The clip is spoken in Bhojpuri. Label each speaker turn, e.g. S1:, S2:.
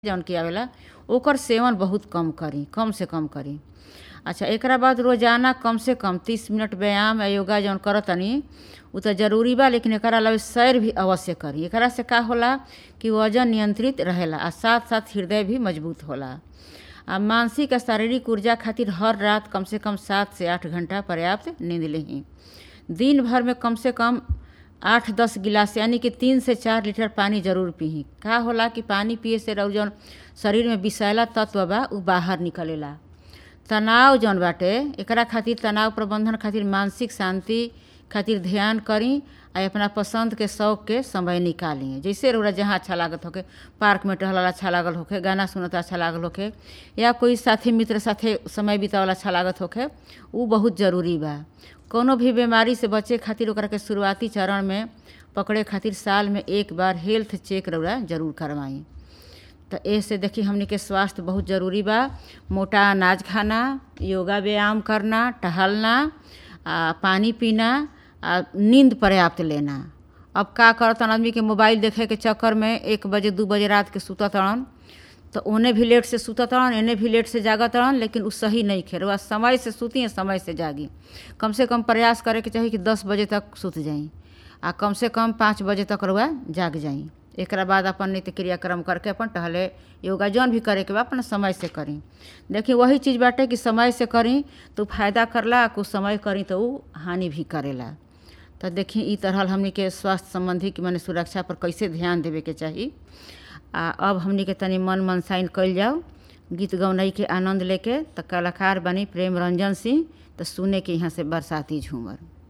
S1: जौन कि आवेला ओकर सेवन बहुत कम करी कम से कम करी अच्छा एकरा बाद रोजाना कम से कम तीस मिनट व्यायाम या योगा जौन करतनी उ त जरूरी बा लेकिन एकरा अलावा सैर भी अवश्य करी एकरा से का होला कि वजन नियंत्रित रहेला आ साथ साथ हृदय भी मजबूत होला आ मानसिक आ शारीरिक ऊर्जा खातिर हर रात कम से कम सात से आठ घंटा पर्याप्त नींद लेही दिन भर में कम से कम आठ दस गिलास यानी कि तीन से चार लीटर पानी जरूर पीही का होला कि पानी पिए से रउ जौन शरीर में विषैला तत्व बा उ बाहर निकलेला तनाव जौन बाटे एकरा खातिर तनाव प्रबंधन खातिर मानसिक शांति खातिर ध्यान करी आ अपना पसंद के शौक के समय निकाली जैसे रउरा जहाँ अच्छा लागत होके पार्क में टहलल अच्छा लागल होके गाना सुनत अच्छा लागल होके या कोई साथी मित्र साथे समय बितावल अच्छा लागत होके उ बहुत जरूरी बा कौनो भी बीमारी से बचे खातिर ओकरा के शुरुआती चरण में पकड़े खातिर साल में एक बार हेल्थ चेक रउरा जरूर करवाई तो ऐसे देखी हमनी के स्वास्थ्य बहुत ज़रूरी बा मोटा अनाज खाना योगा व्यायाम करना टहलना आ पानी पीना आ नींद पर्याप्त लेना अब का करतन आदमी के मोबाइल देखे के चक्कर में एक बजे दू बजे रात के सुतत तड़न तो ओने भी लेट से सुतत तड़न एने भी लेट से जागत तड़न लेकिन उ सही नहीं खेर वह समय से सूती समय से जागी कम से कम प्रयास करे के चाही कि दस बजे तक सुत जाई आ कम से कम पाँच बजे तक रुआ जाग जाई एकरा बाद अपन नित्य क्रियाक्रम करके अपन टहले योगा जौन भी करे के बा अपन समय से करी देखी वही चीज़ बाटे कि समय से करी तो फायदा करला कुछ समय करी तो उ हानि भी करेला तो देखी ई तरह हमनी के स्वास्थ्य संबंधी कि मने सुरक्षा पर कैसे ध्यान देवे के चाही आ अब हमनी के तनी मन मनसाइन कइल जाओ गीत गौनई के आनंद लेके तो कलाकार बनी प्रेम रंजन सिंह तो सुने के यहाँ से बरसाती झूमर